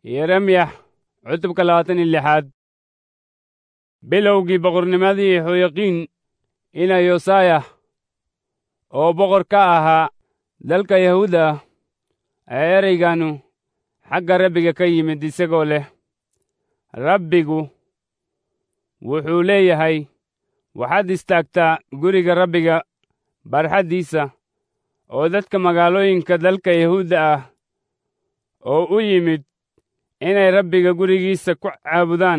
yeremyax cutubka labaatan iyo lixaad bilowgii boqornimadii xoyaqiin ina yosayah oo boqor ka ahaa dalka yahuuda ee ereyganu xagga rabbiga ka yimid isagoo leh rabbigu wuxuu leeyahay waxaad istaagtaa guriga rabbiga barxaddiisa oo dadka magaalooyinka dalka yahuudda ah oo u yimid inay rabbiga gurigiisa ku caabudaan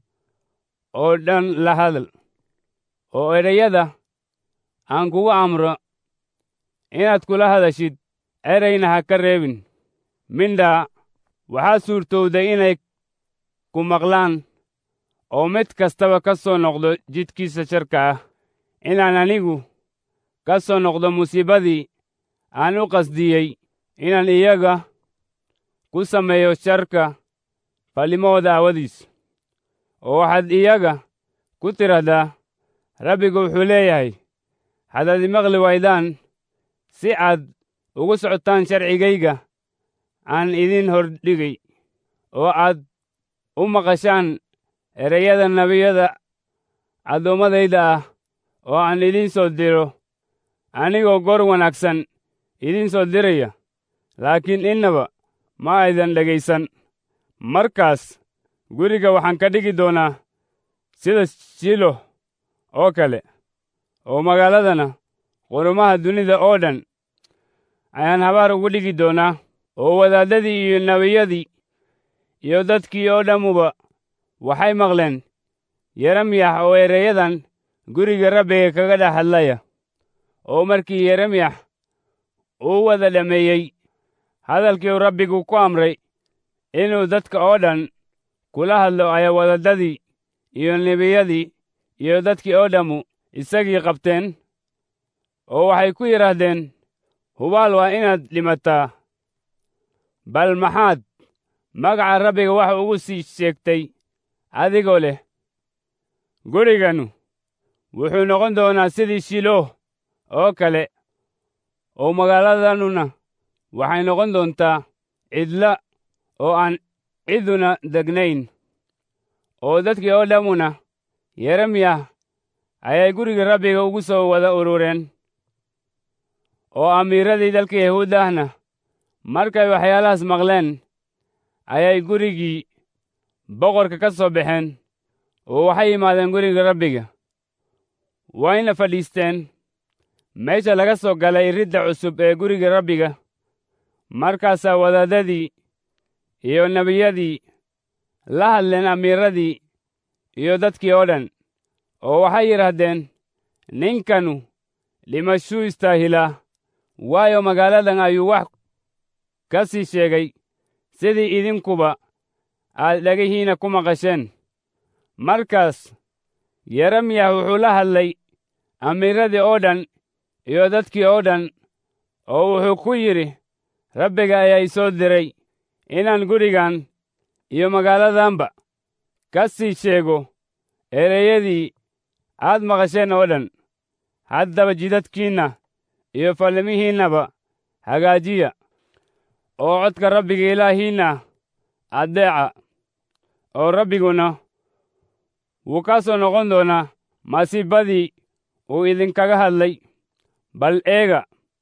oo dhan la hadal oo ereyada aan kugu amro inaad kula hadashid ereyna ha ka reebin mindhaa waxaa suurtowday inay ku maqlaan oo mid kastaba ka soo noqdo jidkiisa sharka ah inaan anigu ka soo noqdo musiibadii aan u qasdiyey inaan iyaga ku sameeyo sharka fallimahooda aawadiis oo waxaad iyaga ku tidhahdaa rabbigu wuxuu leeyahay haddaad imaqli waydaan si aad ugu socotaan sharcigayga aan idin hordhigay oo aad u maqashaan ereyada nebiyada addoommadayda ah oo aan idiin soo diro anigoo goor wanaagsan idiin soo diraya laakiin innaba ma aydan dhegaysan markaas guriga waxaan ka dhigi doonaa sida shilo oo kale oo magaaladana qurumaha dunida oo dhan ayaan habaar ugu dhigi doonaa oo wadaaddadii iyo nebiyadii iyo dadkii oo dhammuba waxay maqleen yeremyax oo ereyadan guriga rabbiga kaga dhex hadlaya oo markii yeremyax uu wada dhammeeyey hadalkii uu rabbigu ku amray inuu dadka oo dhan kula hadlo ayaa wadaddadii iyo nebiyadii iyo dadkii oo dhammu isagii qabteen oo waxay ku yidhaahdeen hubaal waa inaad dhimataa bal maxaad magaca rabbiga wax ugu sii sheegtay adigoo leh guriganu wuxuu noqon doonaa sidii shilooh oo kale oo magaaladanuna waxay noqon doontaa cidla oo aan ciduna degnayn oo dadkii oo dhammuna yeremyah ayay guriga rabbiga ugu soo wada urureen oo amiiradii dalka yahuuddahna markay waxyaalahaas maqleen ayay gurigii boqorka ka soo baxeen oo waxay yimaadeen guriga rabbiga wayna fadhiisteen meesha laga soo galay ridda cusub ee guriga rabbiga markaasaa wadaaddadii iyo nebiyadii la hadleen amiiradii iyo dadkii oo dhan oo waxay yidhaahdeen ninkanu dhimashuu istaahilaa waayo magaaladan ayuu wax ka sii sheegay sidii idinkuba aad dhegihiinna ku maqasheen markaas yeremyah wuxuu la hadlay amiiradii oo dhan iyo dadkii oo dhan oo wuxuu ku yidhi rabbiga ayaa i soo diray inaan gurigan iyo magaaladanba ka sii sheego ereyadii aad maqasheen oo dhan haddaba jidadkiinna iyo fallimihiinnaba hagaajiya oo codka rabbiga ilaahiinna addeeca oo rabbiguna wuu ka soo noqon doonaa masiibadii uu idinkaga hadlay bal eega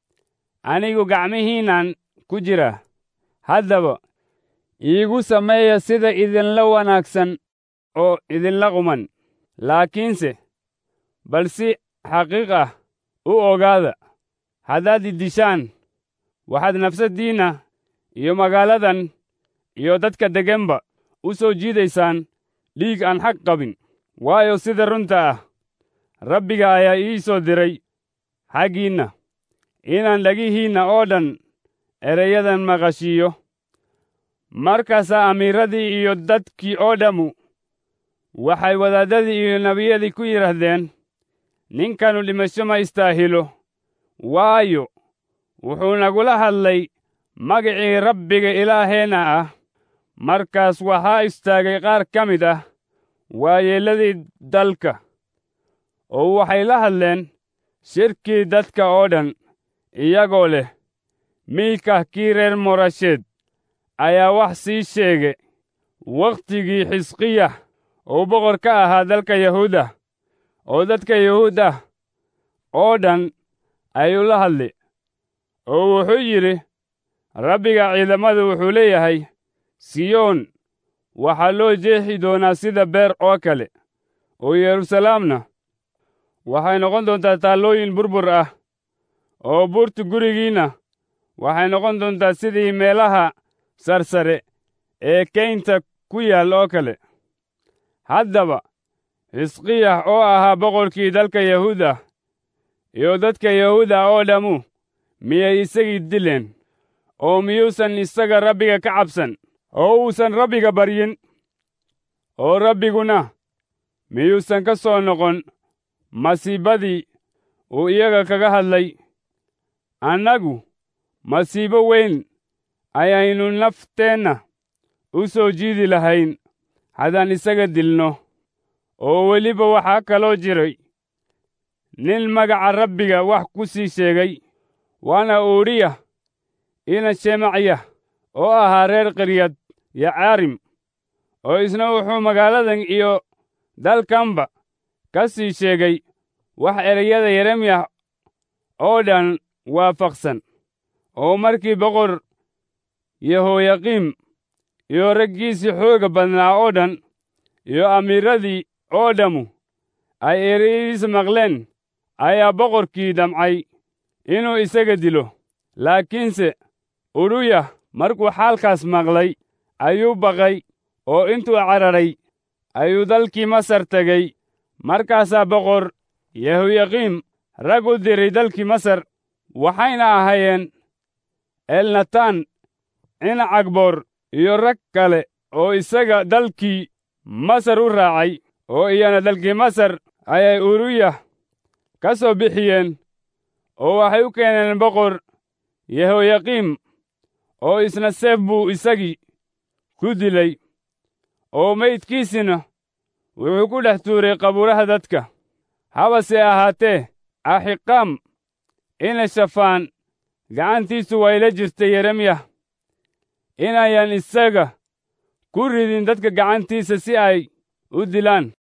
anigu gacmihiinnan ku jira haddaba iigu sameeya sida idinla wanaagsan oo idinla quman laakiinse bal si xaqiiq ah u ogaada haddaad iddishaan waxaad nafsaddiinna iyo magaaladan iyo dadka deggenba u soo jiidaysaan dhiig aan xaq qabin waayo sida runta ah rabbiga ayaa ii soo diray xaggiinna inaan dhagihiinna oo dhan ereyadan maqashiiyo markaasaa amiiradii iyo dadkii oo dhammu waxay wadaaddadii iyo nebiyadii ku yidhaahdeen ninkanu dhimasho ma istaahilo waayo wuxuu nagula hadlay magicii rabbiga ilaaheenna ah markaas waxaa istaagay qaar ka mid ah waayeelladii dalka oo waxay la hadleen shirkii dadka oo dhan iyagoo leh miikah kii reer morasheed ayaa wax sii sheege wakhtigii xisqiya uu boqor ka ahaa dalka yahuuda oo dadka yahuud ah oo dhan ayuu la hadli oo wuxuu yidhi rabbiga ciidamadu wuxuu leeyahay siyoon waxaa loo jeexi doonaa sida beer oo kale oo yeruusalaamna waxay noqon doontaa taallooyin burbur ah oo buurta gurigiinna waxay noqon doontaa sidii meelaha sarsare ee keynta ku yaal oo kale haddaba xisqiyah oo ahaa boqorkii dalka yahuud ah iyo dadka yahuud ah oo dhammu miyay isagii dileen oo miyuusan isaga rabbiga ka cabsan oo uusan rabbiga baryin oo rabbiguna miyuusan ka soo noqon masiibadii uu iyaga kaga hadlay annagu masiibo weyn ayaynu nafteenna u soo jiidi lahayn haddaan isaga dilno oo weliba waxaa kaloo jiray nin magaca rabbiga wax ku sii sheegay waana uuriya ina shemacya oo ahaa reer qiryad yacaarim oo isna wuxuu magaaladan iyo dalkanba ka sii sheegay wax ereyada yeremyah oo dhan waafaqsan oo markii boqor yehoyaqiim iyo raggiisii xooga badnaa oo dhan iyo amiiradii oo dhammu ay ereyadiisa maqleen ayaa boqorkii damcay inuu isaga dilo laakiinse uruyah markuu xaalkaas maqlay ayuu baqay oo intuu cararay ayuu dalkii masar tegey markaasaa boqor yehoyaqiim rag u diray dalkii masar waxayna ahaayeen elnataan cina cagboor iyo rag kale oo isaga dalkii masar u raacay oo iyana dalkii masar ayay uruyah ka soo bixiyeen oo waxay u keeneen boqor yehoyaqiim oo isna seef buu isagii ku dilay oo maydkiisina wuxuu ku dhex tuuray qabuuraha dadka habase ahaatee axiqaam ina shafaan gacantiisu wayla jirtay yeremyah inayan isaga ku ridin dadka gacantiisa si ay u dilaan